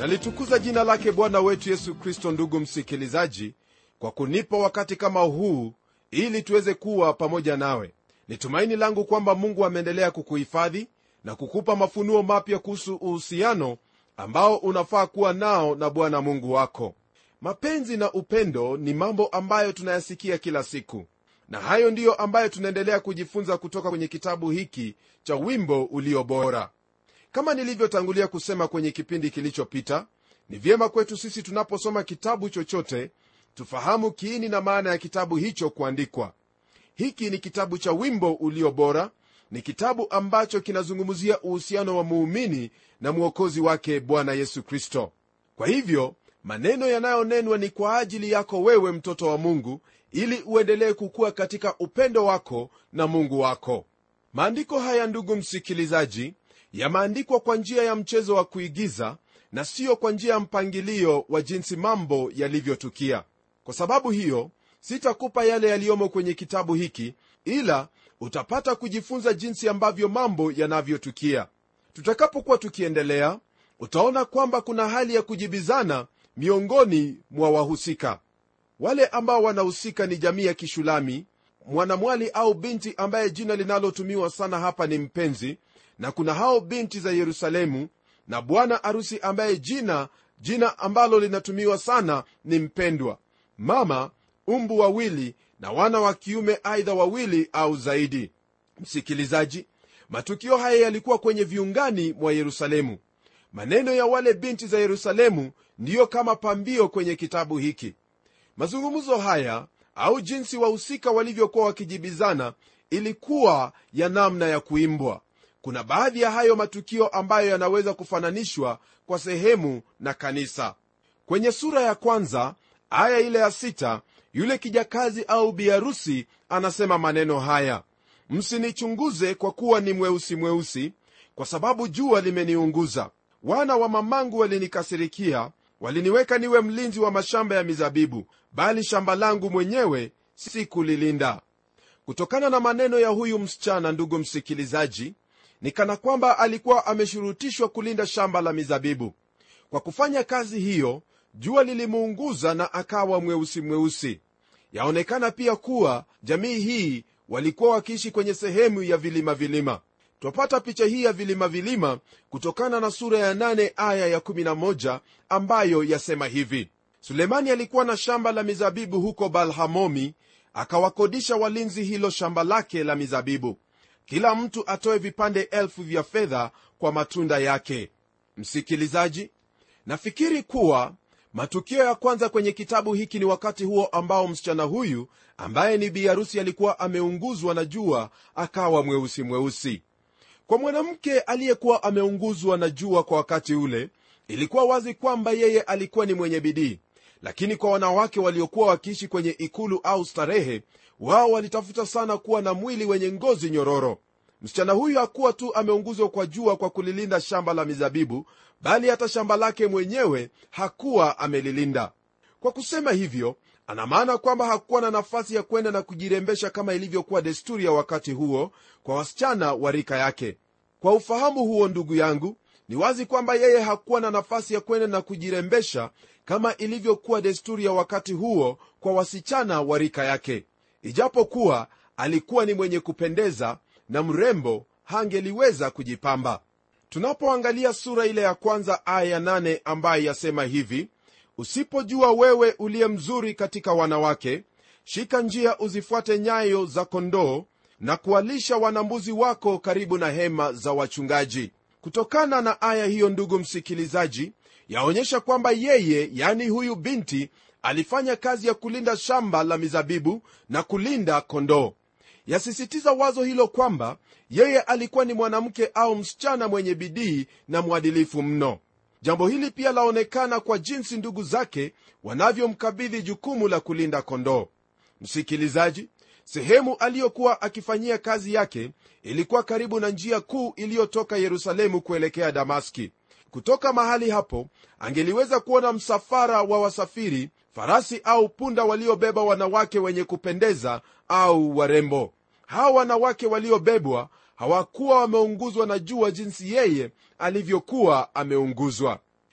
nalitukuza jina lake bwana wetu yesu kristo ndugu msikilizaji kwa kunipa wakati kama huu ili tuweze kuwa pamoja nawe ni tumaini langu kwamba mungu ameendelea kukuhifadhi na kukupa mafunuo mapya kuhusu uhusiano ambao unafaa kuwa nao na bwana mungu wako mapenzi na upendo ni mambo ambayo tunayasikia kila siku na hayo ndiyo ambayo tunaendelea kujifunza kutoka kwenye kitabu hiki cha wimbo ulio bora kama nilivyotangulia kusema kwenye kipindi kilichopita ni vyema kwetu sisi tunaposoma kitabu chochote tufahamu kiini na maana ya kitabu hicho kuandikwa hiki ni kitabu cha wimbo ulio bora ni kitabu ambacho kinazungumzia uhusiano wa muumini na mwokozi wake bwana yesu kristo kwa hivyo maneno yanayonenwa ni kwa ajili yako wewe mtoto wa mungu ili uendelee kukua katika upendo wako na mungu wako maandiko haya ndugu msikilizaji yameandikwa kwa njia ya mchezo wa kuigiza na siyo kwa njia ya mpangilio wa jinsi mambo yalivyotukia kwa sababu hiyo sitakupa yale yaliyomo kwenye kitabu hiki ila utapata kujifunza jinsi ambavyo mambo yanavyotukia tutakapokuwa tukiendelea utaona kwamba kuna hali ya kujibizana miongoni mwa wahusika wale ambao wanahusika ni jamii ya kishulami mwanamwali au binti ambaye jina linalotumiwa sana hapa ni mpenzi na kuna hao binti za yerusalemu na bwana arusi ambaye jina jina ambalo linatumiwa sana ni mpendwa mama umbu wawili na wana wa kiume aidha wawili au zaidi msikilizaji matukio haya yalikuwa kwenye viungani mwa yerusalemu maneno ya wale binti za yerusalemu ndiyo kama pambio kwenye kitabu hiki mazungumzo haya au jinsi wahusika walivyokuwa wakijibizana ilikuwa ya namna ya kuimbwa kuna baadhi ya hayo matukio ambayo yanaweza kufananishwa kwa sehemu na kanisa kwenye sura ya kwanza aya ile ya sita yule kijakazi au biharusi anasema maneno haya msinichunguze kwa kuwa ni mweusi mweusi kwa sababu jua limeniunguza wana wa mamangu walinikasirikia waliniweka niwe mlinzi wa mashamba ya mizabibu bali shamba langu mwenyewe sikulilinda kutokana na maneno ya huyu msichana ndugu msikilizaji ni kana kwamba alikuwa ameshurutishwa kulinda shamba la mizabibu kwa kufanya kazi hiyo jua lilimuunguza na akawa mweusi mweusi yaonekana pia kuwa jamii hii walikuwa wakiishi kwenye sehemu ya vilima vilima twapata picha hii ya vilima vilima kutokana na sura ya 8 aya ya 11 ambayo yasema hivi sulemani alikuwa na shamba la mizabibu huko balhamomi akawakodisha walinzi hilo shamba lake la mizabibu kila mtu atoe vipande elfu vya fedha kwa matunda yake msikilizaji nafikiri kuwa matukio ya kwanza kwenye kitabu hiki ni wakati huo ambao msichana huyu ambaye ni biharusi alikuwa ameunguzwa na jua akawa mweusi mweusi kwa mwanamke aliyekuwa ameunguzwa na jua kwa wakati ule ilikuwa wazi kwamba yeye alikuwa ni mwenye bidii lakini kwa wanawake waliokuwa wakiishi kwenye ikulu au starehe wao walitafuta sana kuwa na mwili wenye ngozi nyororo msichana huyu hakuwa tu ameunguzwa kwa jua kwa kulilinda shamba la mizabibu bali hata shamba lake mwenyewe hakuwa amelilinda kwa kusema hivyo ana maana kwamba hakuwa na nafasi ya kwenda na kujirembesha kama ilivyokuwa desturi ya wakati huo kwa wasichana wa rika yake kwa ufahamu huo ndugu yangu ni wazi kwamba yeye hakuwa na nafasi ya kwenda na kujirembesha kama ilivyokuwa desturi ya wakati huo kwa wasichana wa rika yake ijapokuwa alikuwa ni mwenye kupendeza na mrembo hangeliweza kujipamba tunapoangalia sura ile ya kwanza aya ya nane ambaye yasema hivi usipojua wewe uliye mzuri katika wanawake shika njia uzifuate nyayo za kondoo na kuwalisha wanambuzi wako karibu na hema za wachungaji kutokana na aya hiyo ndugu msikilizaji yaonyesha kwamba yeye yani huyu binti alifanya kazi ya kulinda shamba la mizabibu na kulinda kondoo yasisitiza wazo hilo kwamba yeye alikuwa ni mwanamke au msichana mwenye bidii na mwadilifu mno jambo hili pia laonekana kwa jinsi ndugu zake wanavyomkabidhi jukumu la kulinda kondoo msikilizaji sehemu aliyokuwa akifanyia kazi yake ilikuwa karibu na njia kuu iliyotoka yerusalemu kuelekea damaski kutoka mahali hapo angeliweza kuona msafara wa wasafiri farasi au punda waliobeba wanawake wenye kupendeza au warembo hawa wanawake waliobebwa hawakuwa wameunguzwa na jua jinsi yeye alivyokuwa ameunguzwa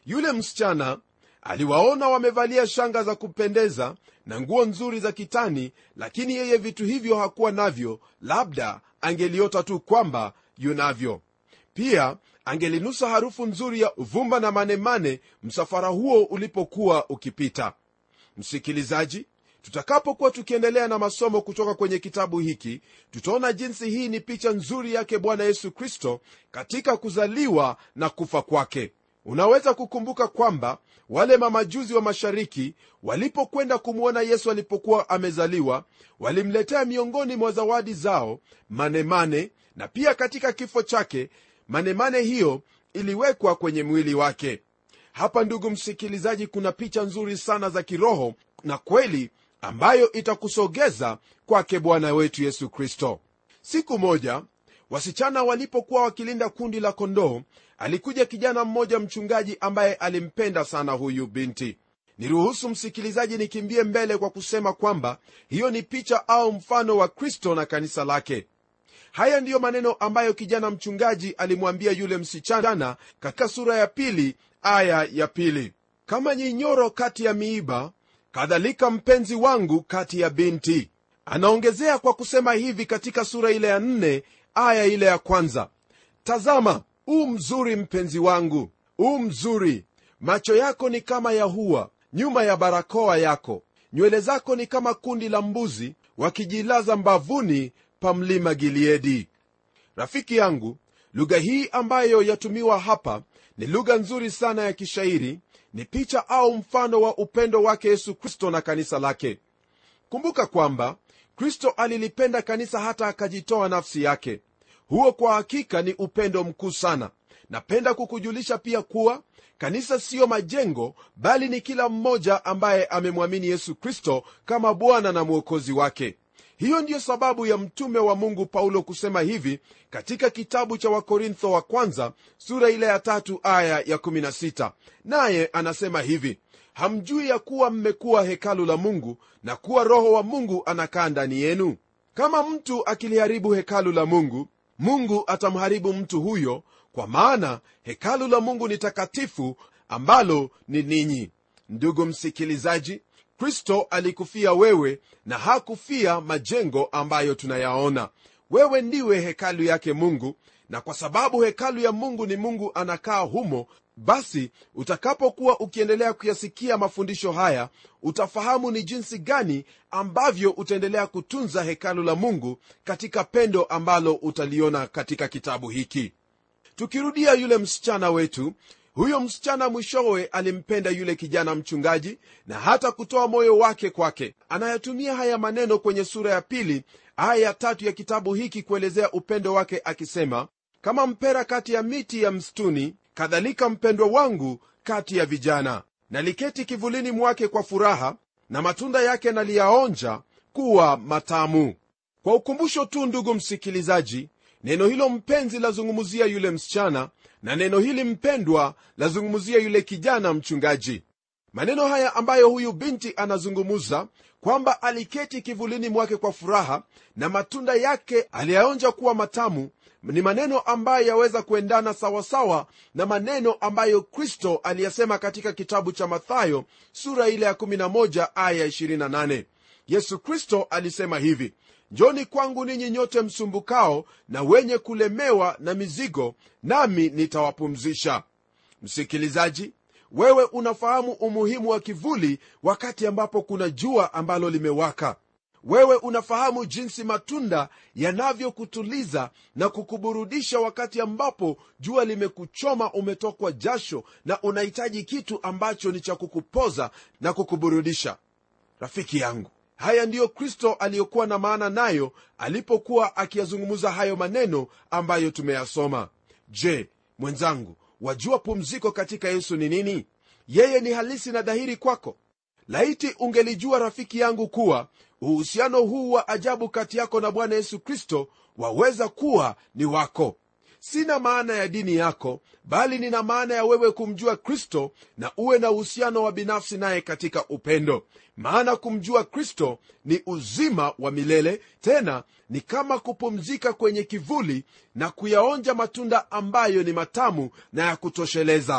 yule msichana aliwaona wamevalia shanga za kupendeza na nguo nzuri za kitani lakini yeye vitu hivyo hakuwa navyo labda angeliota tu kwamba yunavyo pia angelinusa harufu nzuri ya uvumba na manemane msafara huo ulipokuwa ukipita msikilizaji tutakapokuwa tukiendelea na masomo kutoka kwenye kitabu hiki tutaona jinsi hii ni picha nzuri yake bwana yesu kristo katika kuzaliwa na kufa kwake unaweza kukumbuka kwamba wale mamajuzi wa mashariki walipokwenda kumwona yesu alipokuwa amezaliwa walimletea miongoni mwa zawadi zao manemane na pia katika kifo chake manemane hiyo iliwekwa kwenye mwili wake hapa ndugu msikilizaji kuna picha nzuri sana za kiroho na kweli ambayo itakusogeza kwake bwana wetu yesu kristo siku moja wasichana walipokuwa wakilinda kundi la kondoo alikuja kijana mmoja mchungaji ambaye alimpenda sana huyu binti niruhusu msikilizaji nikimbie mbele kwa kusema kwamba hiyo ni picha au mfano wa kristo na kanisa lake haya ndiyo maneno ambayo kijana mchungaji alimwambia yule msichana katika sura ya pili aya ya pili kama nyinyoro kati ya miiba kadhalika mpenzi wangu kati ya binti anaongezea kwa kusema hivi katika sura ile ya nne aya ile ya kwanza tazama u mzuri mpenzi wangu u mzuri macho yako ni kama ya hua nyuma ya barakoa yako nywele zako ni kama kundi la mbuzi wakijilaza mbavuni pa mlima gileadi rafiki yangu lugha hii ambayo yatumiwa hapa ni lugha nzuri sana ya kishairi ni picha au mfano wa upendo wake yesu kristo na kanisa lake kumbuka kwamba kristo alilipenda kanisa hata akajitoa nafsi yake huo kwa hakika ni upendo mkuu sana napenda kukujulisha pia kuwa kanisa siyo majengo bali ni kila mmoja ambaye amemwamini yesu kristo kama bwana na mwokozi wake hiyo ndiyo sababu ya mtume wa mungu paulo kusema hivi katika kitabu cha wakorintho wa kwanza sura ile ya tatu aya ya 16 naye anasema hivi hamjui ya kuwa mmekuwa hekalu la mungu na kuwa roho wa mungu anakaa ndani yenu kama mtu akiliharibu hekalu la mungu mungu atamharibu mtu huyo kwa maana hekalu la mungu ni takatifu ambalo ni ninyi ndugu msikilizaji kristo alikufia wewe na hakufia majengo ambayo tunayaona wewe ndiwe hekalu yake mungu na kwa sababu hekalu ya mungu ni mungu anakaa humo basi utakapokuwa ukiendelea kuyasikia mafundisho haya utafahamu ni jinsi gani ambavyo utaendelea kutunza hekalu la mungu katika pendo ambalo utaliona katika kitabu hiki tukirudia yule msichana wetu huyo msichana mwishowe alimpenda yule kijana mchungaji na hata kutoa moyo wake kwake anayatumia haya maneno kwenye sura ya pili aya ya tatu ya kitabu hiki kuelezea upendo wake akisema kama mpera kati ya miti ya msituni kadhalika mpendwa wangu kati ya vijana naliketi kivulini mwake kwa furaha na matunda yake naliyaonja kuwa matamu kwa ukumbusho tu ndugu msikilizaji neno hilo mpenzi lazungumzia yule msichana na neno hili mpendwa lazungumzia yule kijana mchungaji maneno haya ambayo huyu binti anazungumza kwamba aliketi kivulini mwake kwa furaha na matunda yake aliyaonja kuwa matamu ni maneno ambayo yaweza kuendana sawasawa na maneno ambayo kristo aliyasema katika kitabu cha mathayo sura ile ya 11 aya 28 yesu kristo alisema hivi njoni kwangu ninyi nyote msumbukao na wenye kulemewa na mizigo nami nitawapumzisha msikilizaji wewe unafahamu umuhimu wa kivuli wakati ambapo kuna jua ambalo limewaka wewe unafahamu jinsi matunda yanavyokutuliza na kukuburudisha wakati ambapo jua limekuchoma umetokwa jasho na unahitaji kitu ambacho ni cha kukupoza na kukuburudisha rafiki yangu haya ndiyo kristo aliyokuwa na maana nayo alipokuwa akiyazungumza hayo maneno ambayo tumeyasoma je mwenzangu wajua pumziko katika yesu ni nini yeye ni halisi na dhahiri kwako laiti ungelijua rafiki yangu kuwa uhusiano huu wa ajabu kati yako na bwana yesu kristo waweza kuwa ni wako sina maana ya dini yako bali nina maana ya wewe kumjua kristo na uwe na uhusiano wa binafsi naye katika upendo maana kumjua kristo ni uzima wa milele tena ni kama kupumzika kwenye kivuli na kuyaonja matunda ambayo ni matamu na ya kutosheleza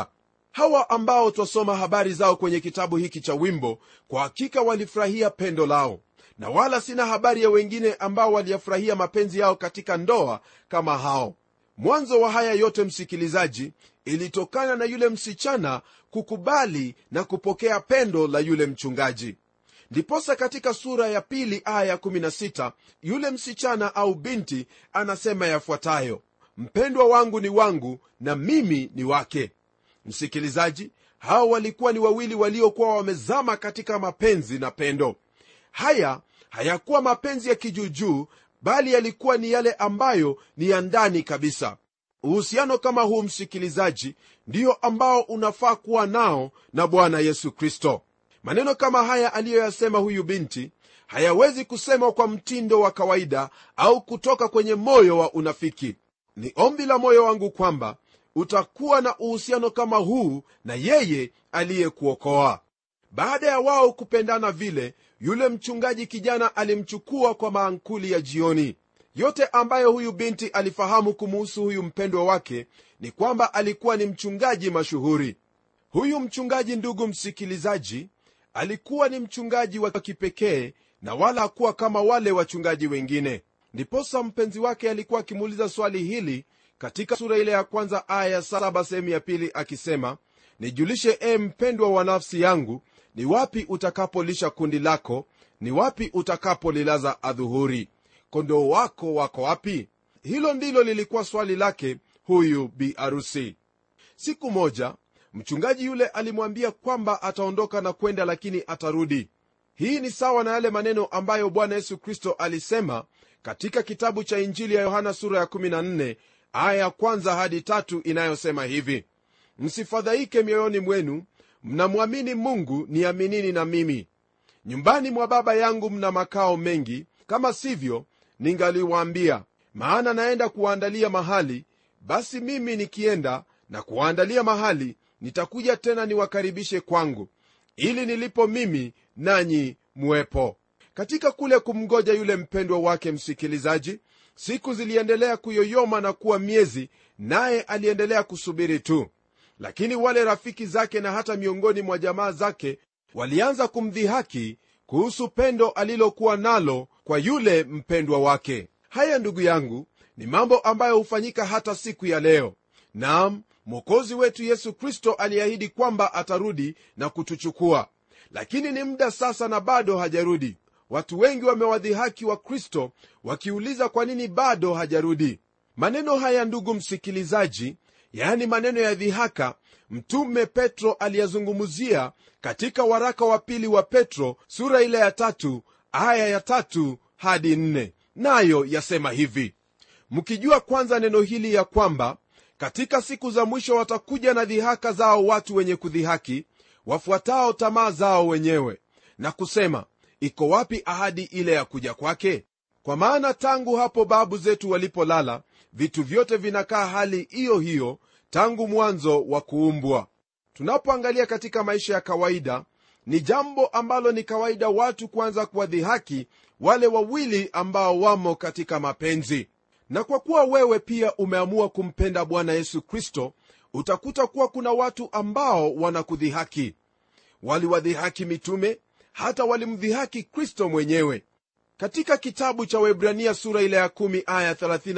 hawa ambao twasoma habari zao kwenye kitabu hiki cha wimbo kwa hakika walifurahia pendo lao na wala sina habari ya wengine ambao waliyafurahia mapenzi yao katika ndoa kama hao mwanzo wa haya yote msikilizaji ilitokana na yule msichana kukubali na kupokea pendo la yule mchungaji ndiposa katika sura ya pili aya 16 yule msichana au binti anasema yafuatayo mpendwa wangu ni wangu na mimi ni wake msikilizaji hao walikuwa ni wawili waliokuwa wamezama katika mapenzi na pendo haya hayakuwa mapenzi ya kijuujuu bali yalikuwa ni yale ambayo ni ya ndani kabisa uhusiano kama huu msikilizaji ndiyo ambao unafaa kuwa nao na bwana yesu kristo maneno kama haya aliyoyasema huyu binti hayawezi kusemwa kwa mtindo wa kawaida au kutoka kwenye moyo wa unafiki ni ombi la moyo wangu kwamba utakuwa na uhusiano kama huu na yeye aliyekuokoa baada ya wao kupendana vile yule mchungaji kijana alimchukua kwa maankuli ya jioni yote ambayo huyu binti alifahamu kumuhusu huyu mpendwa wake ni kwamba alikuwa ni mchungaji mashuhuri huyu mchungaji ndugu msikilizaji alikuwa ni mchungaji wa kipekee na wala hakuwa kama wale wachungaji wengine ndiposa mpenzi wake alikuwa akimuuliza swali hili katika sura ile ya kwanza aya ya saba sehemu ya pili akisema nijulishe e mpendwa wa nafsi yangu ni wapi utakapolisha kundi lako ni wapi utakapolilaza adhuhuri kondoo wako wako wapi hilo ndilo lilikuwa swali lake huyu bi arusi siku moja mchungaji yule alimwambia kwamba ataondoka na kwenda lakini atarudi hii ni sawa na yale maneno ambayo bwana yesu kristo alisema katika kitabu cha injili ya yohana sura ya 14 aya ya kwanza hadi tatu inayosema hivi msifadhaike mioyoni mwenu mnamwamini mungu niaminini na mimi nyumbani mwa baba yangu mna makao mengi kama sivyo ningaliwaambia maana naenda kuwaandalia mahali basi mimi nikienda na kuwaandalia mahali nitakuja tena niwakaribishe kwangu ili nilipo mimi nanyi muwepo katika kule kumgoja yule mpendwa wake msikilizaji siku ziliendelea kuyoyoma na kuwa miezi naye aliendelea kusubiri tu lakini wale rafiki zake na hata miongoni mwa jamaa zake walianza kumdhihaki kuhusu pendo alilokuwa nalo kwa yule mpendwa wake haya ndugu yangu ni mambo ambayo hufanyika hata siku ya leo nam mwokozi wetu yesu kristo aliahidi kwamba atarudi na kutuchukua lakini ni muda sasa na bado hajarudi watu wengi wamewadhihaki wa kristo wakiuliza kwa nini bado hajarudi maneno haya ndugu msikilizaji yaani maneno ya dhihaka mtume petro aliyazungumzia katika waraka wa pili wa petro sura ile ya tatu aya ya tatu hadi nne nayo yasema hivi mkijua kwanza neno hili ya kwamba katika siku za mwisho watakuja na dhihaka zao watu wenye kudhihaki wafuatao tamaa zao wenyewe na kusema iko wapi ahadi ile ya kuja kwake kwa maana tangu hapo babu zetu walipolala vitu vyote vinakaa hali hiyo hiyo tangu mwanzo wa kuumbwa tunapoangalia katika maisha ya kawaida ni jambo ambalo ni kawaida watu kuanza kuwadhihaki wale wawili ambao wamo katika mapenzi na kwa kuwa wewe pia umeamua kumpenda bwana yesu kristo utakuta kuwa kuna watu ambao wanakudhihaki waliwadhihaki mitume hata walimdhihaki kristo mwenyewe katika kitabu cha webrania sura ile ya 1 aya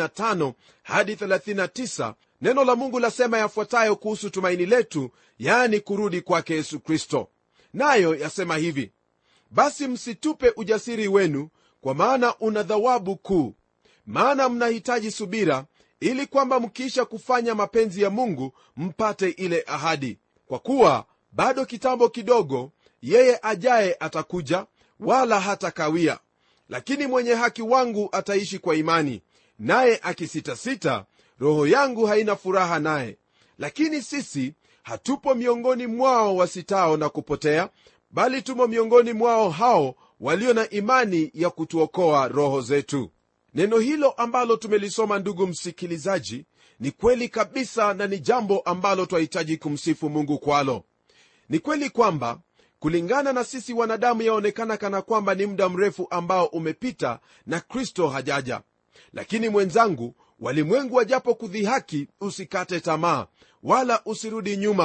35 hadi 39 neno la mungu lasema yafuatayo kuhusu tumaini letu yaani kurudi kwake yesu kristo nayo yasema hivi basi msitupe ujasiri wenu kwa maana una thawabu kuu maana mnahitaji subira ili kwamba mkiisha kufanya mapenzi ya mungu mpate ile ahadi kwa kuwa bado kitambo kidogo yeye ajaye atakuja wala hatakawia lakini mwenye haki wangu ataishi kwa imani naye akisitasita roho yangu haina furaha naye lakini sisi hatupo miongoni mwao wasitao na kupotea bali tumo miongoni mwao hao walio na imani ya kutuokoa roho zetu neno hilo ambalo tumelisoma ndugu msikilizaji ni kweli kabisa na ni jambo ambalo twahitaji kumsifu mungu kwalo ni kweli kwamba kulingana na sisi wanadamu yaonekana kana kwamba ni muda mrefu ambao umepita na kristo hajaja lakini mwenzangu walimwengu wajapo kudhihaki usikate tamaa wala usirudi nyuma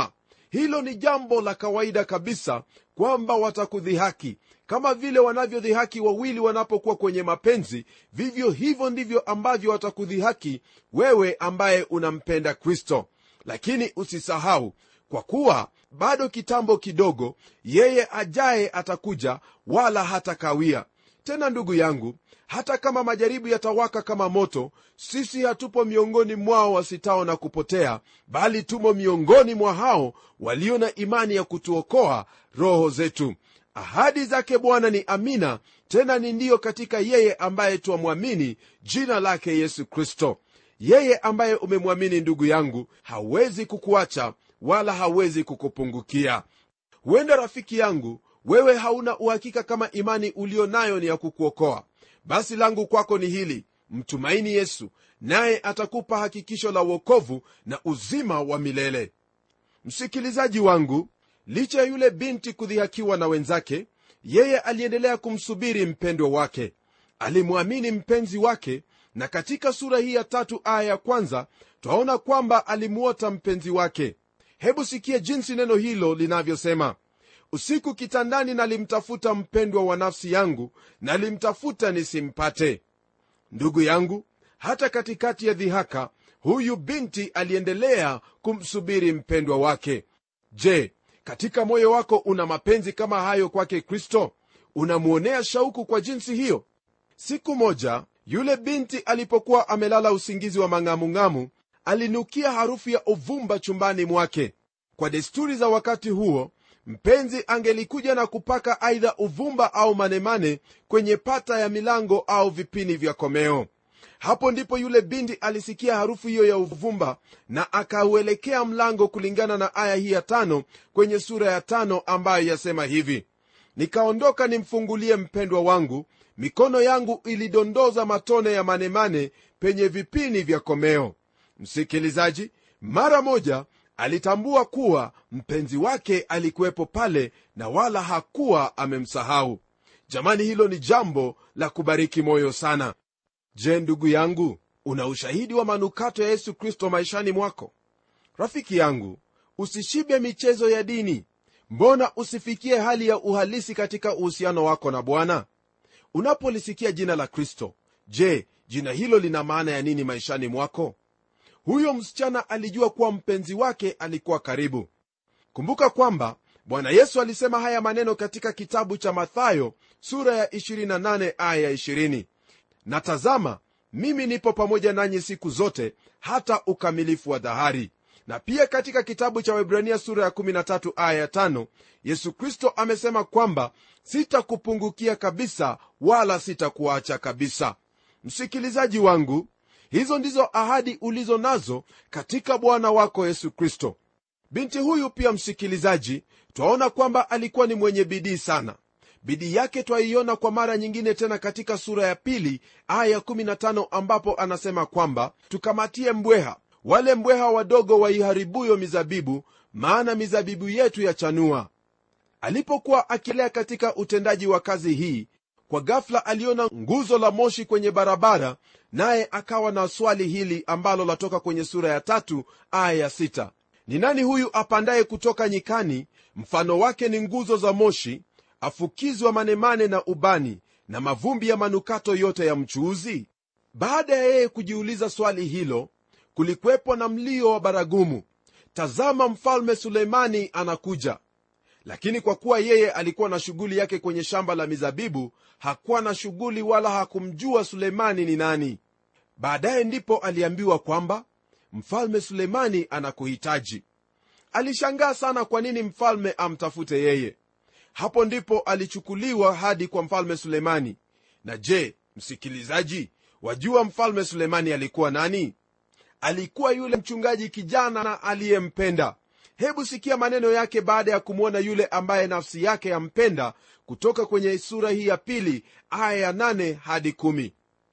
hilo ni jambo la kawaida kabisa kwamba watakudhihaki kama vile wanavyodhihaki wawili wanapokuwa kwenye mapenzi vivyo hivyo ndivyo ambavyo watakudhihaki wewe ambaye unampenda kristo lakini usisahau kwa kuwa bado kitambo kidogo yeye ajaye atakuja wala hatakawia tena ndugu yangu hata kama majaribu yatawaka kama moto sisi hatupo miongoni mwao wasitao na kupotea bali tumo miongoni mwa hao walio na imani ya kutuokoa roho zetu ahadi zake bwana ni amina tena ni ndiyo katika yeye ambaye twamwamini jina lake yesu kristo yeye ambaye umemwamini ndugu yangu hawezi kukuacha wala hawezi kukupungukia huenda rafiki yangu wewe hauna uhakika kama imani ulio nayo ni ya kukuokoa basi langu kwako ni hili mtumaini yesu naye atakupa hakikisho la uokovu na uzima wa milele msikilizaji wangu licha ya yule binti kudhihakiwa na wenzake yeye aliendelea kumsubiri mpendwa wake alimwamini mpenzi wake na katika sura hii ya tatu aya ya kwanza twaona kwamba alimuota mpenzi wake hebu sikie jinsi neno hilo linavyosema usiku kitandani nalimtafuta mpendwa wa nafsi yangu nalimtafuta nisimpate ndugu yangu hata katikati ya dhihaka huyu binti aliendelea kumsubiri mpendwa wake je katika moyo wako una mapenzi kama hayo kwake kristo unamwonea shauku kwa jinsi hiyo siku moja yule binti alipokuwa amelala usingizi wa mang'amung'amu alinukia harufu ya uvumba chumbani mwake kwa desturi za wakati huo mpenzi angelikuja na kupaka aidha uvumba au manemane kwenye pata ya milango au vipini vya komeo hapo ndipo yule binti alisikia harufu hiyo ya uvumba na akauelekea mlango kulingana na aya hii ya tano kwenye sura ya tano ambayo yasema hivi nikaondoka nimfungulie mpendwa wangu mikono yangu ilidondoza matone ya manemane penye vipini vya komeo msikilizaji mara moja alitambua kuwa mpenzi wake alikuwepo pale na wala hakuwa amemsahau jamani hilo ni jambo la kubariki moyo sana je ndugu yangu una ushahidi wa manukato ya yesu kristo maishani mwako rafiki yangu usishibe michezo ya dini mbona usifikie hali ya uhalisi katika uhusiano wako na bwana unapolisikia jina la kristo je jina hilo lina maana ya nini maishani mwako huyo msichana alijua kuwa mpenzi wake alikuwa karibu kumbuka kwamba bwana yesu alisema haya maneno katika kitabu cha mathayo sura ya 28 aya ya 20 na tazama mimi nipo pamoja nanyi siku zote hata ukamilifu wa dhahari na pia katika kitabu cha webrania sura ya 13 aya ya 5 yesu kristo amesema kwamba sitakupungukia kabisa wala sitakuacha kabisa msikilizaji wangu hizo ndizo ahadi ulizo nazo katika bwana wako yesu kristo binti huyu pia msikilizaji twaona kwamba alikuwa ni mwenye bidii sana bidii yake twaiona kwa mara nyingine tena katika sura ya pili aya 15 ambapo anasema kwamba tukamatie mbweha wale mbweha wadogo waiharibuyo mizabibu maana mizabibu yetu yachanua alipokuwa akilea katika utendaji wa kazi hii kwa ghafla aliona nguzo la moshi kwenye barabara naye akawa na swali hili ambalo latoka kwenye sura ya tatu aya ya sita ni nani huyu apandaye kutoka nyikani mfano wake ni nguzo za moshi afukizwa manemane na ubani na mavumbi ya manukato yote ya mchuuzi baada ya yeye kujiuliza swali hilo kulikwepo na mlio wa baragumu tazama mfalme suleimani anakuja lakini kwa kuwa yeye alikuwa na shughuli yake kwenye shamba la mizabibu hakuwa na shughuli wala hakumjua suleimani ni nani baadaye ndipo aliambiwa kwamba mfalme suleimani anakuhitaji alishangaa sana kwa nini mfalme amtafute yeye hapo ndipo alichukuliwa hadi kwa mfalme sulemani na je msikilizaji wajua mfalme sulemani alikuwa nani alikuwa yule mchungaji kijana na aliyempenda hebu sikia maneno yake baada ya kumwona yule ambaye nafsi yake yampenda kutoka kwenye sura hii ya pili aya ya nane hadi kumi.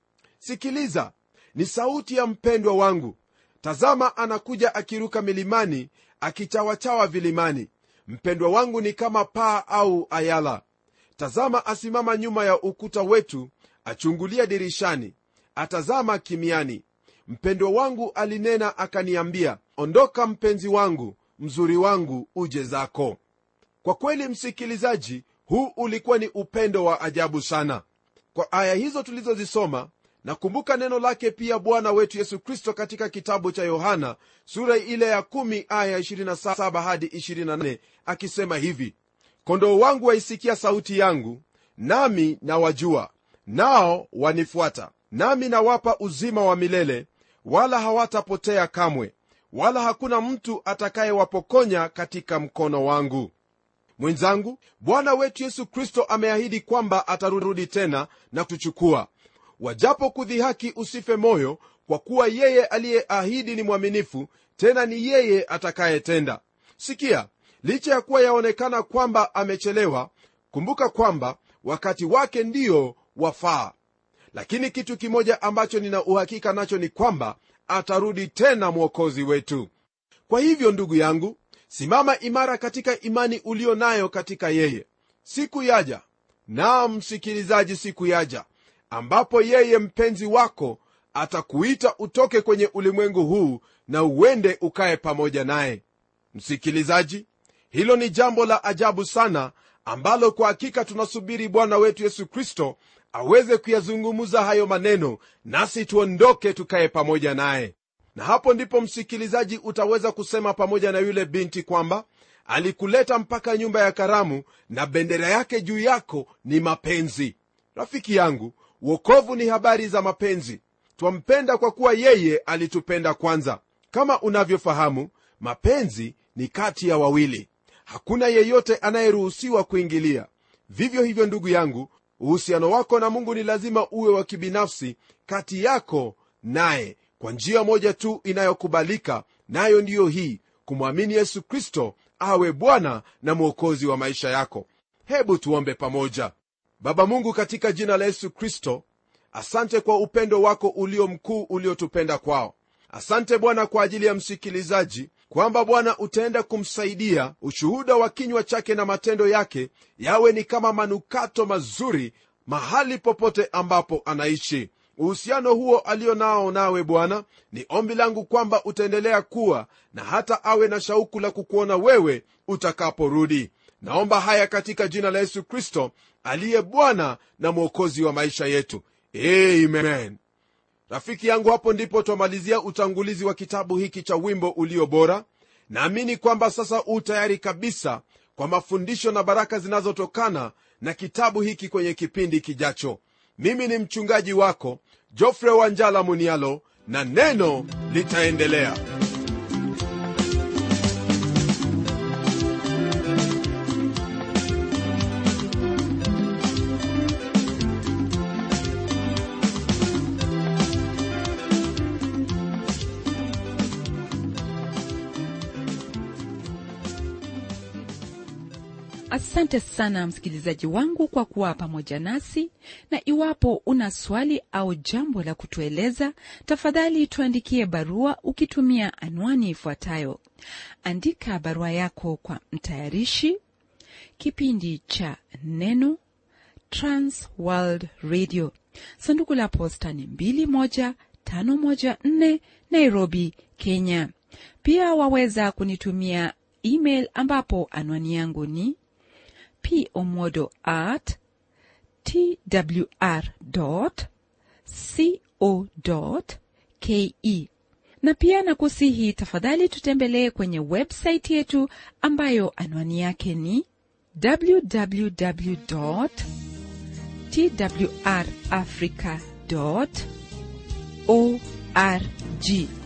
sikiliza ni sauti ya mpendwa wangu tazama anakuja akiruka milimani akichawachawa vilimani mpendwa wangu ni kama paa au ayala tazama asimama nyuma ya ukuta wetu achungulia dirishani atazama kimiani mpendwa wangu alinena akaniambia ondoka mpenzi wangu mzuri wangu uje zako kwa kweli msikilizaji huu ulikuwa ni upendo wa ajabu sana kwa aya hizo tulizozisoma nakumbuka neno lake pia bwana wetu yesu kristo katika kitabu cha yohana sura ile ya 1 aya 27 hadi 28 akisema hivi kondoo wangu waisikia sauti yangu nami nawajua nao wanifuata nami nawapa uzima wa milele wala hawatapotea kamwe wala hakuna mtu atakayewapokonya katika mkono wangu mwenzangu bwana wetu yesu kristo ameahidi kwamba atarudi tena na kutuchukua wajapo kudhihaki usife moyo kwa kuwa yeye aliyeahidi ni mwaminifu tena ni yeye atakayetenda sikia licha ya kuwa yaonekana kwamba amechelewa kumbuka kwamba wakati wake ndiyo wafaa lakini kitu kimoja ambacho nina uhakika nacho ni kwamba atarudi tena mwokozi wetu kwa hivyo ndugu yangu simama imara katika imani ulio nayo katika yeye siku yaja naam msikilizaji siku yaja ambapo yeye mpenzi wako atakuita utoke kwenye ulimwengu huu na uende ukaye pamoja naye msikilizaji hilo ni jambo la ajabu sana ambalo kwa hakika tunasubiri bwana wetu yesu kristo aweze kuyazungumza hayo maneno nasi tuondoke tukaye pamoja naye na hapo ndipo msikilizaji utaweza kusema pamoja na yule binti kwamba alikuleta mpaka nyumba ya karamu na bendera yake juu yako ni mapenzi rafiki yangu wokovu ni habari za mapenzi twampenda kwa kuwa yeye alitupenda kwanza kama unavyofahamu mapenzi ni kati ya wawili hakuna yeyote anayeruhusiwa kuingilia vivyo hivyo ndugu yangu uhusiano wako na mungu ni lazima uwe wa kibinafsi kati yako naye kwa njia moja tu inayokubalika nayo ndiyo hii kumwamini yesu kristo awe bwana na mwokozi wa maisha yako hebu tuombe pamoja baba mungu katika jina la yesu kristo asante kwa upendo wako ulio mkuu uliotupenda kwao asante bwana kwa ajili ya msikilizaji kwamba bwana utaenda kumsaidia ushuhuda wa kinywa chake na matendo yake yawe ni kama manukato mazuri mahali popote ambapo anaishi uhusiano huo alio nao nawe bwana ni ombi langu kwamba utaendelea kuwa na hata awe na shauku la kukuona wewe utakaporudi naomba haya katika jina la yesu kristo aliye bwana na mwokozi wa maisha yetu amen rafiki yangu hapo ndipo twamalizia utangulizi wa kitabu hiki cha wimbo ulio bora naamini kwamba sasa u tayari kabisa kwa mafundisho na baraka zinazotokana na kitabu hiki kwenye kipindi kijacho mimi ni mchungaji wako jofre wanjala munialo na neno litaendelea asante sana msikilizaji wangu kwa kuwa pamoja nasi na iwapo una swali au jambo la kutueleza tafadhali tuandikie barua ukitumia anwani ifuatayo andika barua yako kwa mtayarishi kipindi cha neno transworld radio sanduku la posta ni 21514 nairobi kenya pia waweza kunitumia email ambapo anwani yangu ni pomodo at twr co ke na pia nakusihi tafadhali tutembelee kwenye websaiti yetu ambayo anwani yake ni www twrafrica org